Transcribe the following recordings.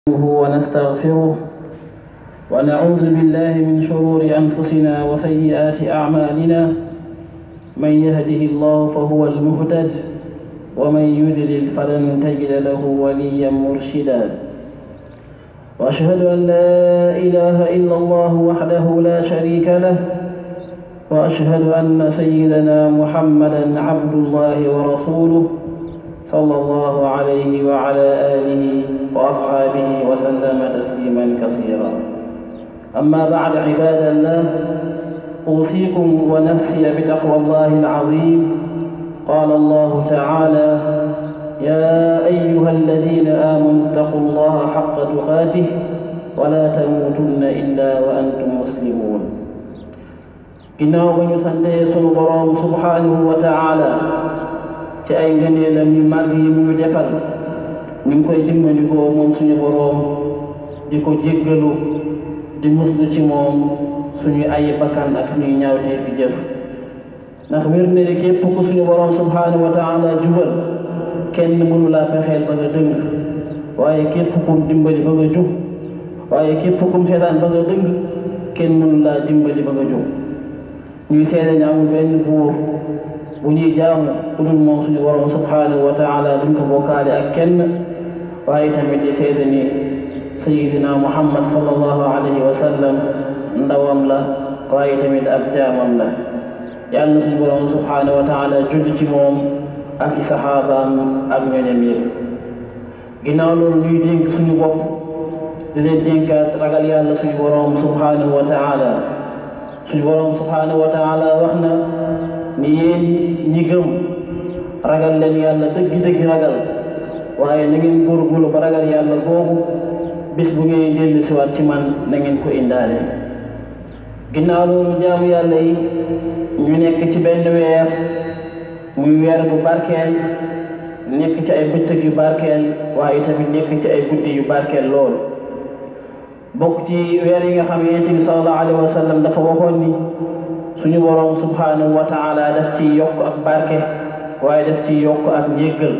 ونستغفره ونعوذ بالله من شرور أنفسنا وسيئات أعمالنا من يهده الله فهو المهتد ومن يضلل فلن تجد له وليا مرشدا وأشهد أن لا إله إلا الله وحده لا شريك له وأشهد أن سيدنا محمدا عبد الله ورسوله صلى الله عليه وعلى آله وأصحابه وسلم تسليما كثيرا أما بعد عباد الله أوصيكم ونفسي بتقوى الله العظيم قال الله تعالى يا أيها الذين آمنوا اتقوا الله حق تقاته ولا تموتن إلا وأنتم مسلمون ginnaaw ba ñu santee sunu boroom subhanahu wa taala ci ay ngëneelam yu màgg yi mu ñu defal ñu ngi koy dimbandikoo moom suñu boroom di ko jéggalu di muslu ci moom suñu ay bakkan ak suñuy ñaawtee fi jëf ndax wér na ne képp ku suñu boroom subhanahu wa taala jubal kenn mënu laa pexeel ba nga dëng waaye képp kum dimbali ba nga jub waaye képp kum seetaan ba nga dëng kenn mënu laa dimbali ba nga jub ñuy seede ne amul benn buur bu ñuy jaamu ku dul moom suñu borom subhanahu wa taala duñ ko bokkaale ak kenn waaye tamit di seede ni sayidina muhammad sallallahu alayhi wa sallam ndawam la waaye tamit ab jaamam la yàlla na suñu borom subhanahu wa taala julli ci moom ak i saxaabaam ak ñoñam yëpp ginnaaw loolu ñuy dénk suñu bopp di leen dénkaat ragal yàlla suñu borom subhanahu wa taala suñu borom subhanahu wa taala wax na ni yéen ñi gëm ragal leen yàlla dëgg-dëgg ragal waaye na ngeen góorgóorlu ba ragal yàlla googu bis bu ngeen dellu si waat ci man na ngeen ko indaale ginnaaw loolu jaamu yàlla yi ñu nekk ci benn weer muy weer bu barkeel nekk ci ay bëccëg yu barkeel waaye tamit nekk ci ay guddi yu barkeel lool bokk ci weer yi nga xam ne yonent bi sallallahu alayhi wa sallam dafa waxoon ni suñu boroom subhanahu wa taala daf ci yokk ak barke waaye daf ci yokk ak njéggal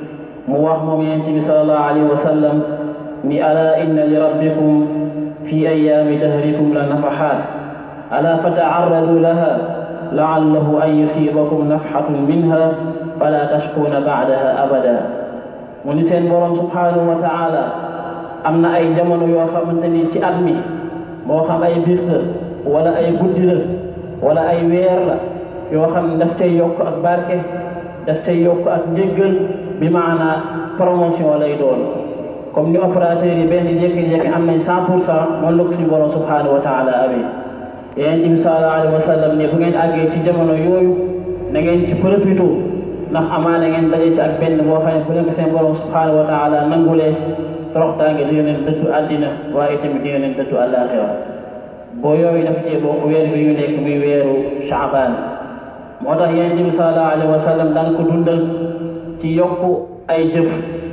mu wax moom yonent bi sallallahu alayhi wa sallam ni ala inna li rabbikum fi ayaami dahrikum la nafaxaat ala fataarradu laha laallahu an yusibakum nafxatun minha fala tashkuuna baadaha abada mu ni seen boroom subhanahu wa taala am na ay jamono yoo xamante ni ci at mi moo xam ay bis la wala ay guddi la wala ay weer la yoo xam ne daf cay yokk ak barke daf cay yokk ak njëggal bi maanaa promotion lay doon comme ni opérateur yi benn jékki-jékki am nañ cent pour cent noonu la ko suñu borom subhanahu wa taala amee yonent bi sallallahu alayhi wa sallam ne bu ngeen àggee ci jamono yooyu na ngeen ci profité ndax amaana ngeen daje ci ak benn boo xam ne bu leen ko seen borom subhanahu wa taala nangulee toroxtaange di leen dëddu àddina waaye tamit di leen dëddu àllaaxira boo yooyu daf cee bokk weer bi ñu nekk muy weeru Shaabaan moo tax yonent bi sallallahu alayhi wa sallam daan ko dundal ci yokk ay jëf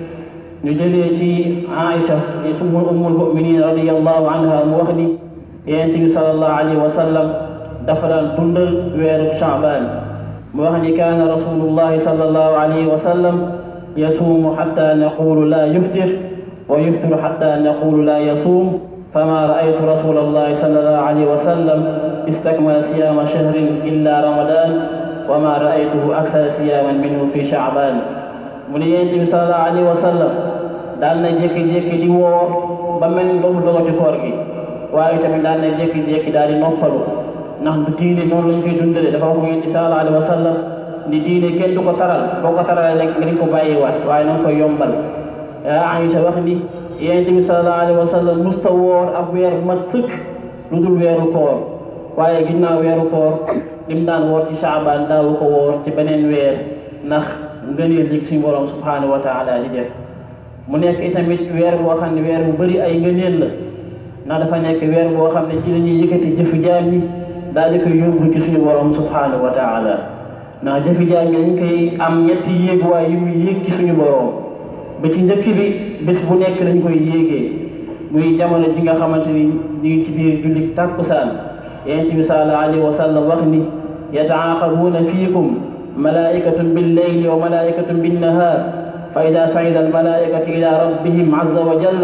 ñu jëlee ci Aïcha summu ummul muminin radiyallahu anha mu wax ni yonent bi sallallahu alayhi wa sallam dafa daan dundal weeru Shaabaan mu wax ni kaana rasulullahi sallallahu alayhi wa sallam yasuumu xatta naqulu laa yuftir wa yuftiru xatta naqulu laa yasuum فما رأيت رسول الله صلى الله عليه وسلم استكمل صيام شهر إلا رمضان وما رأيته أكثر صياما منه في شعبان mu ne Yonent bi sallallahu alayhi wa sallam daan na jékki-jékki di woor ba mel ni loolu dogati koor gi waaye tamit daan na jékki-jékki daal di noppalu ndax du diine noonu lañ koy dundale dafa wax Yonent bi sallallahu alayhi wa sallam ni diine kenn du ko taral boo ko taralee rek nga di ko bàyyiwaat waaye na nga koy yombal yaa Aïcha wax ni yonent bi sallallahu alayhi wa sallam musta woor ab weer bu mat sëkk lu dul weeru koor waaye ginnaaw weeru koor lim daan woor ci Shaabaan daawu ko woor ci beneen weer ndax ngëneel li suñu borom subhanahu wa taala di def mu nekk itamit weer boo xam ne weer bu bëri ay ngëneel la ndax dafa nekk weer boo xam ne ci la ñuy yëkkati jëfi jaam ñi daal di koy yóbbu ci suñu borom subhanahu wa taala ndax jëfi jaam ñi dañ koy am ñetti yéeguwaay yu muy yéeg ci suñu borom. ba ci njëkk bi bés bu nekk dañ koy yéegee muy jamono ji nga xamante ni ñu ngi ci biir jullit tàkkusaan yonent bi sallallahu alayhi wa sallam wax ni yataaqabuuna fiikum malaikatun billeyli wa malaikatun binnahaar fa ida saida almalaikatu ila rabbihim azza wa jalla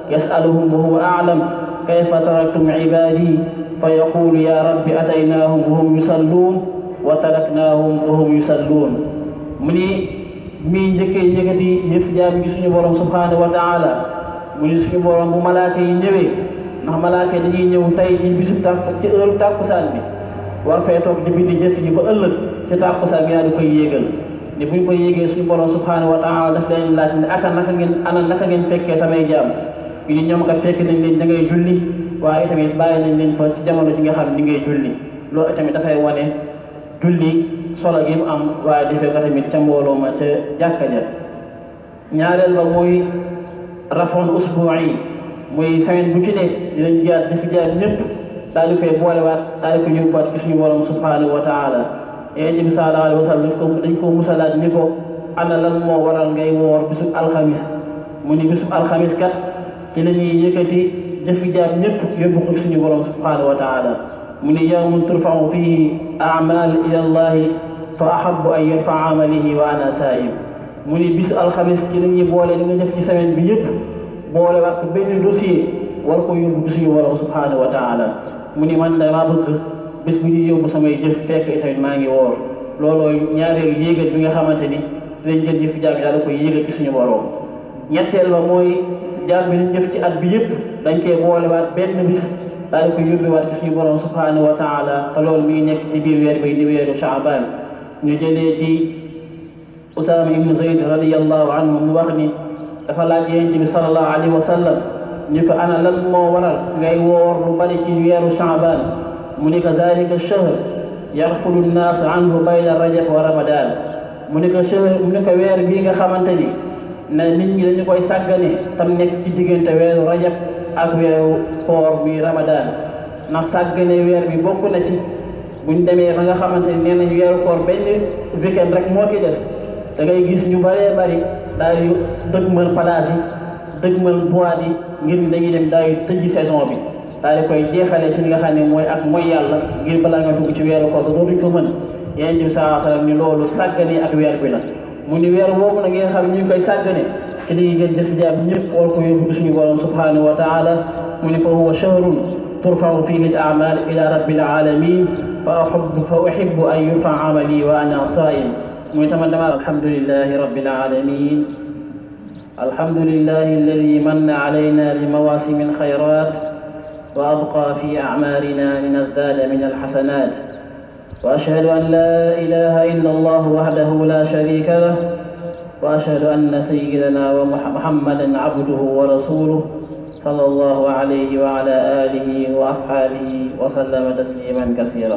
yasaluhum wa huwa aalam kayfa taraktum ibadi fa yaqulu ya rabbi ataynahum wa hum yusalluun wa taraknahum wa hum yusalluun mu ni mii njëkkee yëkkati yëf jaam gi suñu borom subhanahu wa taala mu ni suñu borom bu malaaka yi ñëwee ndax malaaka yi dañuy ñëw tey ci bisu tàkk ci heure tàkkusaan bi war fee toog di bindi jëf ji ba ëllëg ci tàkkusaan bi yaa di koy yéegal ni buñ koy yéegee suñu borom subhanahu wa taala daf leen laaj ne aka naka ngeen ana naka ngeen fekkee samay jaam ñu ni ñoom kat fekk nañ leen da ngay julli waaye tamit bàyyi nañ leen fa ci jamono ji nga xam ne di ngay julli loolu tamit dafay wane julli solo gi mu am waaye defee ko tamit ca mbooloo ma ca jàkka ja ñaareel ba mooy rafon usbu'i muy semaine bu ci ne dinañ jaar di fi jaar ñëpp daal di koy boolewaat daal di ko yóbbuwaat ci suñu borom subhanahu wa taala yonent bi sallallahu alayhi wa sallam daf ko dañ ko musalaat ni ko ana lan moo waral ngay woor bisub alxamis mu ni bisub alxamis kat ci la ñuy yëkkati jëfi jaam ñëpp yóbbu ko suñu borom subhanahu wa taala mu ni yawmun turfau fihi amal ila allahi fa ahabu an yarfa amalihi wa ana saim mu ni bisu alxamis ci la ñuy boole li nga def ci semaine bi yëpp boole wax ko benn dossier war ko yóbbu suñu borom subhanahu wa taala mu ni man damaa bëgg bis bu ñuy yóbbu samay jëf fekk itamit maa ngi woor looloo ñaareelu yéegal bi nga xamante ni dinañ jël jëf jaam daal koy yéegal ci suñu borom ñetteel ba mooy jaam bi liñ jëf ci at bi yëpp dañ koy boolewaat benn bis daal di koy yóbbewaat ci suñu borom subhanahu wa taala te loolu mi ngi nekk ci biir weer bi di weeru Shaaban ñu jëlee ci Usaama ibnu Zayd radiyallahu anhu mu wax ni dafa laaj yonent bi sallallahu alayhi wa sallam ñu ko ana lan moo waral ngay woor lu bari ci weeru Shaaban mu ni ko zalika shahr yarfulu nnaasu anhu bayna rajab wa ramadan mu ni ko shahr mu ni ko weer bii nga xamante ni na nit ñi dañu koy sàggane tam nekk ci diggante weeru rajab ak weeru koor bi ramadan ndax sàggane weer bi bokk na ci buñ demee ba nga xamante ni nee nañ weeru koor benn weekend rek moo ci des da ngay gis ñu bëree bëri daal di dëgmal plage yi dëgmal boîte yi ngir ni dañuy dem daal di tëjji saison bi daal di koy jeexalee ci li nga xam ne mooy ak mooy yàlla ngir balaa nga dugg ci weeru koor dootuñ ko mën yonent bi sallallahu alayhi wa sallam ni loolu sàggane ak weer bi la mu ni weer boobu nag ngeen xam ne ñu ngi koy sàggane ci dañuy gën jëf jaam ñëpp war ko yóbbu suñu borom subhanahu wa taala mu ni fa huwa shahrun turfau fihi al a'mal ila rabbil alamin fa uhibbu fa uhibbu an yurfa amali wa ana saim muy tamit dama alhamdulillahi rabbil alamin alhamdulillahi alladi manna alayna bi mawasim alkhayrat wa abqa fi a'malina linazdada min alhasanat وأشهد أن لا إله إلا الله وحده لا شريك له وأشهد أن سيدنا ومحمدا عبده ورسوله صلى الله عليه وعلى آله وأصحابه وسلم تسليما كثيرا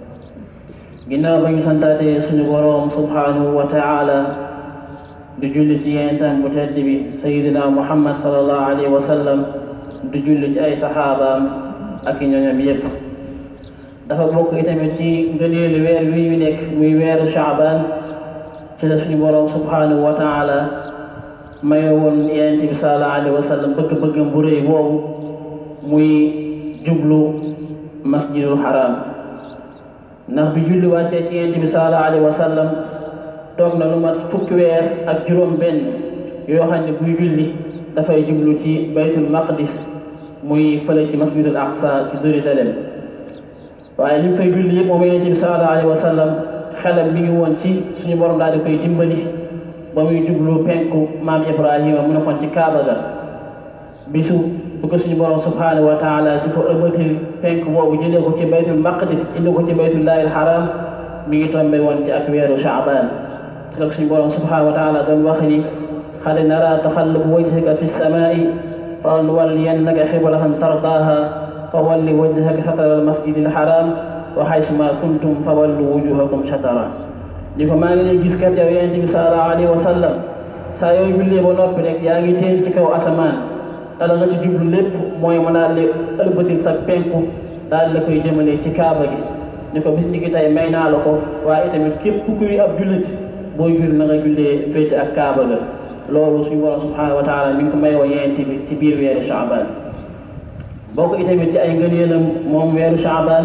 ginnaaw ba ñu santaatee suñu boroom subhanahu wa taala du julli ci yentam bu tedd bi sayidina muhammad sallallahu alayhi wa sallam du julli ci ay saxaabaam ak i ñoñam yépp dafa bokk itamit ci ngëneelu weer wi ñu nekk muy weeru Shaaban ci la suñu boroom subhanahu wa taala maye woon yonent bi sallallahu alayhi wa sallam bëgg-bëggam bu rëy boobu muy jublu masjidul haram ndax bi julli wàccee ci yonent bi sallallahu alayhi wa sallam toog na lu mat fukki weer ak juróom benn yoo xam ne buy julli dafay jublu ci baytul maqdis muy fële ci masjidul aqsa ci Jérusalem waaye li mu fay julli yëpp moom yonent bi sallallahu alayhi wa sallam xelam mi ngi woon ci suñu borom daal di koy dimbali ba muy jublu penku maam Ibrahima mu nekkoon ci Kaaba ga bisu bu ko suñu borom subhanahu wa taala di ko ëmbatil penku boobu jëlee ko ci baytul maqdis indi ko ci baytullahi alharam mi ngi tombe woon ci ak weeru Shaaban te suñu borom subhanahu wa taala doon wax ni qad nara taxalluba wajhika fi samaai fa nuwalliyannaka qiblatan tardaaha فول وجهك شطر المسجد الحرام وحيثما كنتم فولوا وجوهكم شطرا li ko maa ngi lay gis kat yow yonent bi sallallahu alayhi wa sallam saa yooyu jullee ba noppi rek yaa ngi teen ci kaw asamaan dala nga ci jublu lépp mooy ma daal di ëlbatil sa penku daal la koy jëmale ci kaaba gi ni ko bis ni ki tey may naa la ko waaye itamit képp kuy ab jullit booy julli na nga jullee féete ak kaaba ga loolu suñu borom subhanahu wa taala mi ngi ko may wa yonent bi ci biir weeru Shaaban bokk itamit ci ay ngëneelam moom weeru Shaaban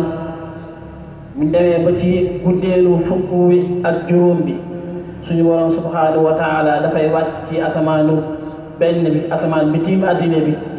mu demee ba ci guddeelu fukk wi ak juróom bi suñu borom subhanahu wa taala dafay wàcc ci asamaanu benn bi asamaan bi tiim addina bi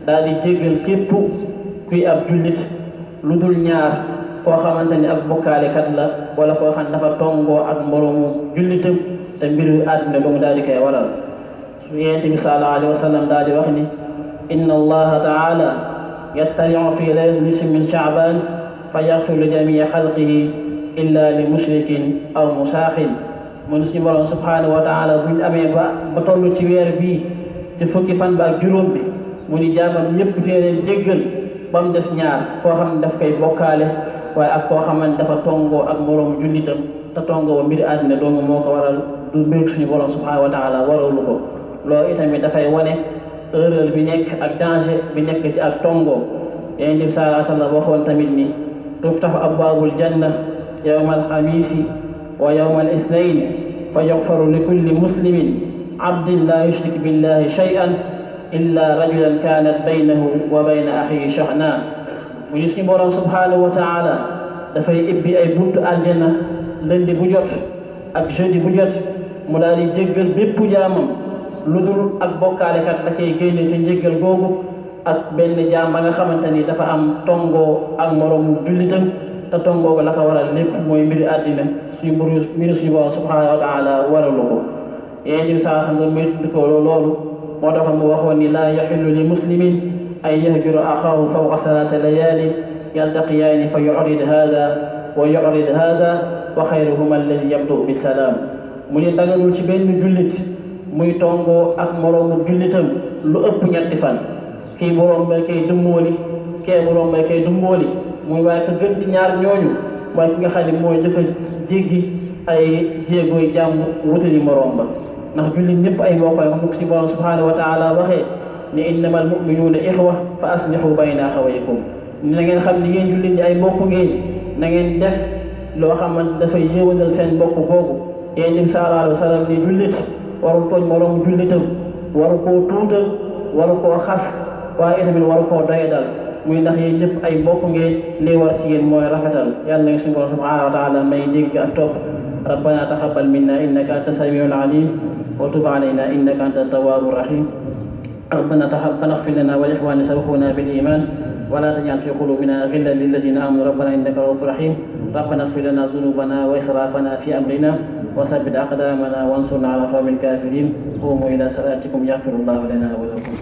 daal di jéggal képp kuy ab jullit lu dul ñaar koo xamante ni ak bokkaalekat la wala koo xam ne dafa tongoo ak moroomu jullitam te mbiru àdduna ba mu daal di koy waral su yonent bi sallallahu alayhi wa sallam daal di wax ni inna allaha taala yattaliu fi laylatin nisfi min shaaban fa yaxfiru li jamii xalqihi illa li mushrikin aw musaaxin mu ni suñu borom subhanahu wa taala buñ amee ba ba toll ci weer bii ci fukki fan ba ak juróom bi mu ni jaamam ñëpp dina leen jéggal ba mu des ñaar koo xam ne daf koy bokkaale waaye ak koo xamante dafa tongoo ak moroomu jullitam te tongoo mbiri àddina doomu moo ko waral du mbir suñu borom subhanahu wa taala waralu ko loolu itamit dafay wane erreur bi nekk ak danger bi nekk ci ak tongoo yonent bi sallallahu alayhi wa sallam waxoon tamit ni tuftaxu abwaabul janna yawma alxamiisi wa yawma alisnayn fa yuxfaru li kulli muslimin abdin la yushrik billahi shay'an illa rajulan kanat baynahu wa bayna axihi shahna mu ni suñu borom subhanahu wa taala dafay ibbi ay buntu aljanna lundi bu jot ak jeudi bu jot mu daal di jéggal bépp jaamam lu dul ak bokkaalekat la cay génne ci njéggal googu ak benn jaam ba nga xamante ni dafa am tongoo ak moroomu jullitam te tongoo la ko waral lépp mooy mbiri àddina suñu mburu mbiri suñu borom subhanahu wa taala waralu ko yéen ñi saa xam nga muy ko loolu moo tax mu waxoon ni laa yaxillu li muslimin ay yahjura axaahu fawqa salaasa layaalin yaltaqiyaani fa yurid hada wa yurid hada wa xayruhuma alladi yabdu bisalaam mu ni daganul ci benn jullit muy tongoo ak moroomu jullitam lu ëpp ñetti fan kii boroom bay koy dummóoli kee boroom bay koy dummóoli muy waaye ka gën ci ñaar ñooñu mooy ki nga xam ne mooy jëkk a jéggi ay jéegooy jàmm wutali moroom ba ndax jullit ñëpp ay mbokk ay wax ci borom subhanahu wa taala waxee ni innama al muminuuna ixwa fa aslihu bayna axawaykum na ngeen xam ni ngeen jullit ñi ay mbokk ngeen na ngeen def loo xamante dafay yéwénal seen mbokk googu yéen dim sallallahu alayhi wa sallam ni jullit warul tooñ moroomu jullitam waru koo tuutal waru koo xas waaye itamit waru koo doyadal muy ndax yéen ñëpp ay mbokk ngeen lii war ci yéen mooy rafetal yàlla na suñu borom subhanahu wa taala may dégg ak topp ربنا تقبل منا إنك أنت السميع العليم وتب علينا إنك أنت التواب الرحيم ربنا تقبل اغفر لنا ولإخواننا سبقونا بالإيمان ولا تجعل في قلوبنا غلا للذين آمنوا ربنا إنك رؤوف رحيم ربنا اغفر لنا ذنوبنا وإسرافنا في أمرنا وثبت أقدامنا وانصرنا على قوم الكافرين قوموا إلى صلاتكم يغفر الله لنا ولكم